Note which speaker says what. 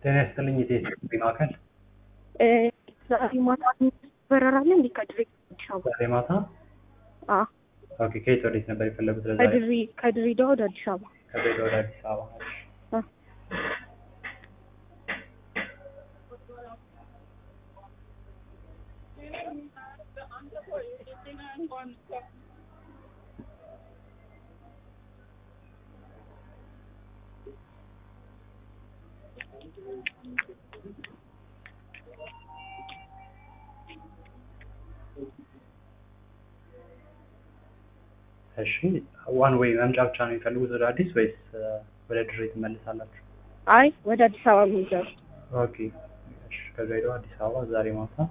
Speaker 1: ጤና ይስጥልኝ የቴሌ ማዕከል
Speaker 2: ዛሬ ማታ በረራ አለ እንዴ? ከድሬ አዲስ አበባ?
Speaker 1: ዛሬ ማታ
Speaker 2: አዎ
Speaker 1: ኦኬ ከየት ወዴት ነበር የፈለጉት ለዛሬ
Speaker 2: ከድሬ ከድሬዳዋ ወደ አዲስ አበባ።
Speaker 1: ከድሬዳዋ ወደ አዲስ አበባ
Speaker 2: አ
Speaker 1: እሺ ዋን ዌይ መምጫ ብቻ ነው የሚፈልጉት ወደ አዲስ ወይስ ወደ ድሬ ትመልሳላችሁ
Speaker 2: አይ ወደ አዲስ አበባ የሚገቡ
Speaker 1: ኦኬ እሺ ከድሬዳዋ አዲስ አበባ ዛሬ ማታ